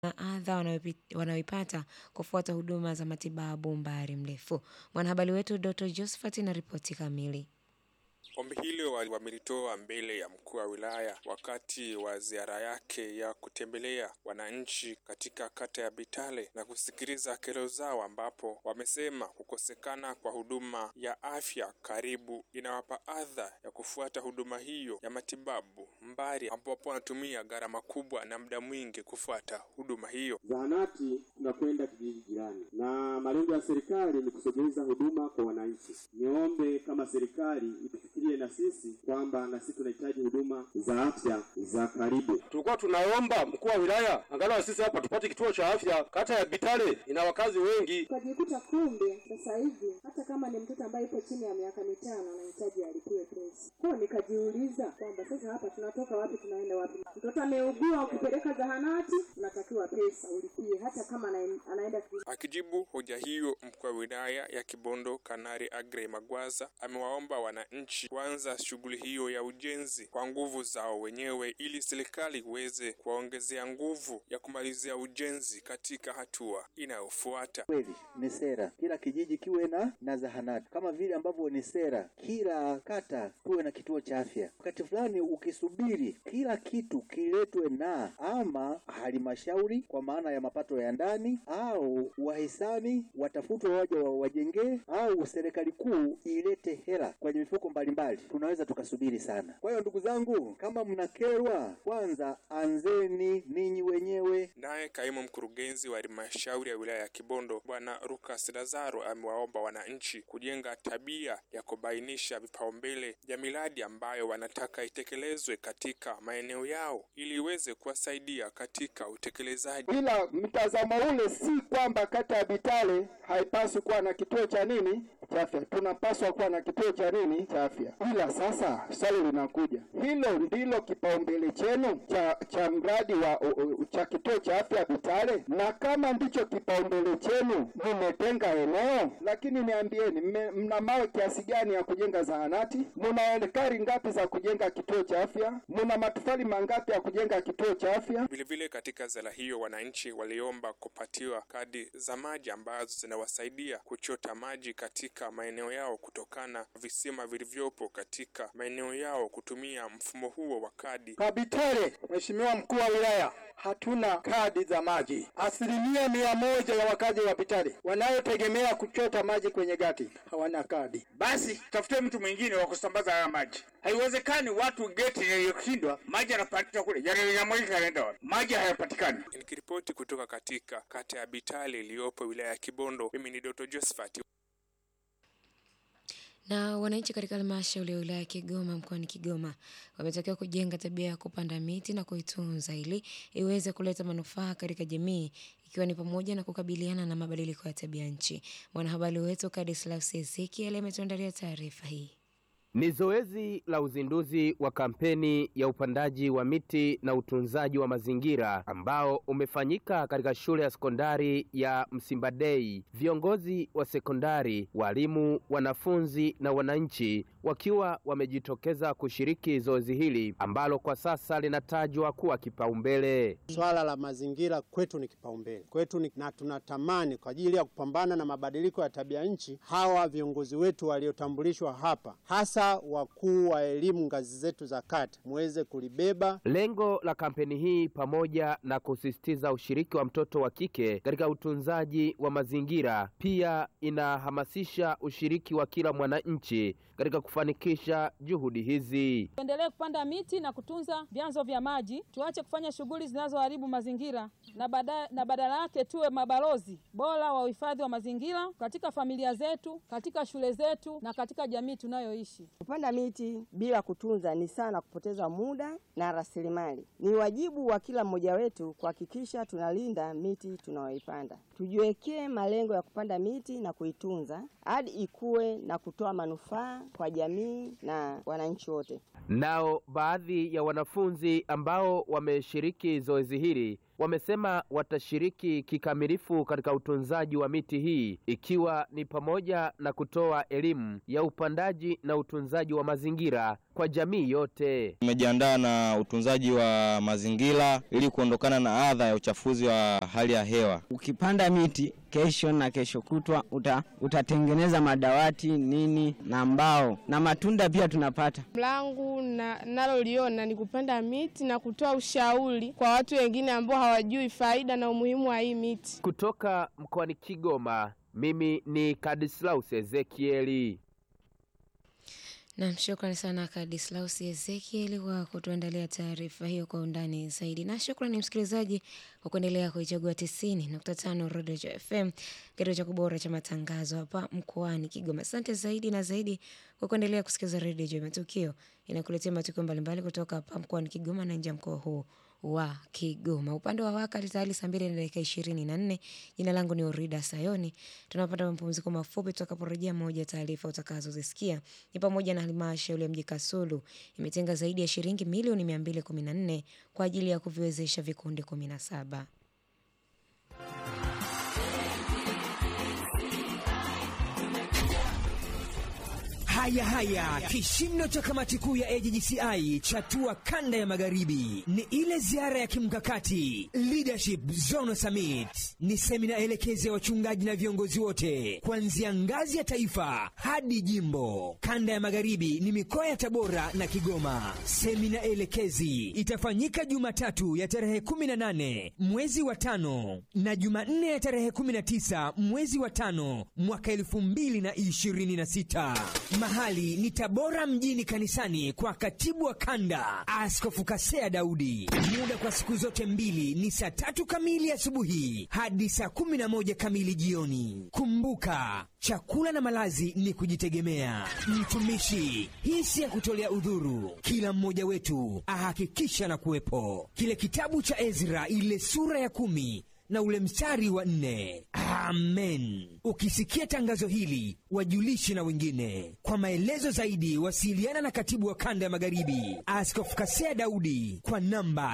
na adha wanayopi- wanayoipata kufuata huduma za matibabu umbali mrefu. Mwanahabari wetu Dr. Josephat na ripoti kamili. Ombi hilo wa- wamelitoa mbele ya mkuu wa wilaya wakati wa ziara yake ya kutembelea wananchi katika kata ya Bitale na kusikiliza kero zao, ambapo wamesema kukosekana kwa huduma ya afya karibu inawapa adha ya kufuata huduma hiyo ya matibabu mbali, ambapo wanatumia gharama kubwa na muda mwingi kufuata huduma hiyo. Zahanati tunakwenda kijiji jirani, na malengo ya serikali ni kusogeza huduma kwa wananchi. Niombe kama serikali itufikirie na sisi kwamba na sisi tunahitaji huduma za afya za karibu. Tulikuwa tunaomba mkuu wa wilaya angalau sisi hapa tupate kituo cha afya. Kata ya Bitale ina wakazi wengi. Ukajikuta kumbe sasa hivi hata kama ni mtoto ambaye yupo chini ya miaka mitano anahitaji alipiwe pesa. Kwa hiyo nikajiuliza kwamba sasa hapa tunatoka wapi tunaenda wapi? Mtoto ameugua, ukipeleka zahanati unatakiwa pesa ulipie, hata kama anaen- anaenda ki- Akijibu hoja hiyo, mkuu wa wilaya ya Kibondo Kanari Agrey Magwaza amewaomba wananchi kuanza shughuli hiyo ya ujenzi kwa nguvu zao wenyewe ili serikali iweze kuwaongezea nguvu ya kumalizia ujenzi katika hatua inayofuata. Kweli ni sera kila kijiji kiwe na na zahanati, kama vile ambavyo ni sera kila kata kuwe na kituo cha afya. Wakati fulani ukisubiri kila kitu kiletwe na ama halmashauri kwa maana ya mapato ya ndani au wahisani watafutwe waje wa- wajengee au serikali kuu ilete hela kwenye mifuko mbalimbali, tunaweza tukasubiri sana. Kwa hiyo ndugu zangu, kama mnakerwa, kwanza anzeni ninyi wenyewe Naye kaimu mkurugenzi wa halmashauri ya wilaya ya Kibondo Bwana Lucas Lazaro amewaomba wananchi kujenga tabia ya kubainisha vipaumbele vya miradi ambayo wanataka itekelezwe katika maeneo yao ili iweze kuwasaidia katika utekelezaji. ila mtazamo ule si kwamba kata ya Bitale haipaswi kuwa na kituo cha nini cha afya. Tunapaswa kuwa na kituo cha nini cha afya, ila sasa swali linakuja, hilo ndilo kipaumbele chenu cha cha mradi wa u, u, cha kituo cha afya Bitale? Na kama ndicho kipaumbele chenu, mmetenga eneo, lakini niambieni, mme- mna mawe kiasi gani ya kujenga zahanati? Mna ekari ngapi za kujenga kituo cha afya? Mna matofali mangapi ya kujenga kituo cha afya? Vilevile katika zala hiyo wananchi waliomba kupatiwa kadi za maji ambazo zinawasaidia kuchota maji katika maeneo yao kutokana na visima vilivyopo katika maeneo yao kutumia mfumo huo wa kadi. Kwa Bitare, Mheshimiwa mkuu wa wilaya, hatuna kadi za maji. Asilimia mia moja ya wakazi wa Bitare wanayotegemea kuchota maji kwenye gati hawana kadi. basi tafute mtu mwingine wa kusambaza haya maji. Haiwezekani watu geti yaliyoshindwa maji yanapatikana kule, yanamwagika yanaenda wapi? Maji hayapatikani. Nikiripoti kutoka katika kata ya Bitale iliyopo wilaya ya Kibondo, mimi ni Dr. Josephat. Na wananchi katika halmashauri ya wilaya ya Kigoma mkoani Kigoma wametakiwa kujenga tabia ya kupanda miti na kuitunza ili iweze kuleta manufaa katika jamii ikiwa ni pamoja na kukabiliana na mabadiliko ya tabia nchi. Mwanahabari wetu Kadislaus Ezekiel ametuandalia taarifa hii. Ni zoezi la uzinduzi wa kampeni ya upandaji wa miti na utunzaji wa mazingira ambao umefanyika katika shule ya sekondari ya Msimbadei. Viongozi wa sekondari, walimu, wanafunzi na wananchi wakiwa wamejitokeza kushiriki zoezi hili ambalo kwa sasa linatajwa kuwa kipaumbele. Swala la mazingira kwetu ni kipaumbele kwetu ni, na tunatamani kwa ajili ya kupambana na mabadiliko ya tabia nchi, hawa viongozi wetu waliotambulishwa hapa, hasa wakuu wa elimu ngazi zetu za kata, muweze kulibeba. Lengo la kampeni hii pamoja na kusisitiza ushiriki wa mtoto wa kike katika utunzaji wa mazingira, pia inahamasisha ushiriki wa kila mwananchi katika kufanikisha juhudi hizi. Tuendelee kupanda miti na kutunza vyanzo vya maji, tuache kufanya shughuli zinazoharibu mazingira na badala, na badala yake tuwe mabalozi bora wa uhifadhi wa mazingira katika familia zetu, katika shule zetu na katika jamii tunayoishi. Kupanda miti bila kutunza ni sana kupoteza muda na rasilimali. Ni wajibu wa kila mmoja wetu kuhakikisha tunalinda miti tunayoipanda. Tujiwekee malengo ya kupanda miti na kuitunza hadi ikue na kutoa manufaa kwa jamii na wananchi wote. Nao baadhi ya wanafunzi ambao wameshiriki zoezi hili wamesema watashiriki kikamilifu katika utunzaji wa miti hii ikiwa ni pamoja na kutoa elimu ya upandaji na utunzaji wa mazingira kwa jamii yote. Tumejiandaa na utunzaji wa mazingira ili kuondokana na adha ya uchafuzi wa hali ya hewa. Ukipanda miti kesho na kesho kutwa uta, utatengeneza madawati nini na mbao na matunda pia tunapata. langu na naloliona ni kupanda miti na kutoa ushauri kwa watu wengine ambao hawajui faida na umuhimu wa hii miti. Kutoka mkoani Kigoma, mimi ni Kadislaus Ezekieli. Nam, shukrani sana Kadislaus Ezekieli kwa kutuandalia taarifa hiyo kwa undani zaidi, na shukrani msikilizaji kwa kuendelea kuichagua tisini nukta tano Rodejo FM, kituo cha kubora cha matangazo hapa mkoani Kigoma. Asante zaidi na zaidi kwa kuendelea kusikiliza Redio Matukio, inakuletea matukio mbalimbali kutoka hapa mkoani Kigoma na nje ya mkoa huu wa Kigoma. Upande wa wakati tayari saa mbili na dakika ishirini na nne. Jina langu ni Orida Sayoni. Tunapata mapumziko mafupi, tutakaporejea moja taarifa utakazozisikia ni pamoja na halmashauri ya mji Kasulu imetenga zaidi ya shilingi milioni mia mbili kumi na nne kwa ajili ya kuviwezesha vikundi kumi na saba. Haya haya, kishindo cha kamati kuu ya AJGCI chatua kanda ya magharibi ni ile ziara ya kimkakati Leadership Zone Summit. Ni semina elekezi ya wachungaji na viongozi wote kuanzia ngazi ya taifa hadi jimbo. Kanda ya magharibi ni mikoa ya Tabora na Kigoma. Semina elekezi itafanyika Jumatatu ya tarehe 18 mwezi wa tano na Jumanne ya tarehe 19 mwezi wa tano mwaka 2026. Mahali ni Tabora mjini kanisani kwa katibu wa kanda Askofu Kasea Daudi. Muda kwa siku zote mbili ni saa tatu kamili asubuhi hadi saa kumi na moja kamili jioni. Kumbuka, chakula na malazi ni kujitegemea. Mtumishi, hii si ya kutolea udhuru. Kila mmoja wetu ahakikisha na kuwepo. Kile kitabu cha Ezra, ile sura ya kumi na ule mstari wa nne. Amen. Ukisikia tangazo hili, wajulishe na wengine. Kwa maelezo zaidi, wasiliana na katibu wa kanda ya magharibi Askofu Kasea Daudi kwa namba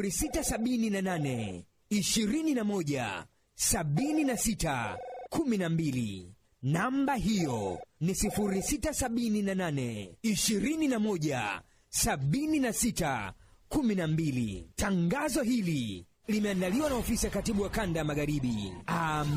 0678 21 76 12. Namba hiyo ni 0678 21 76 12. Tangazo hili limeandaliwa na ofisi ya katibu wa kanda ya magharibi. Amen.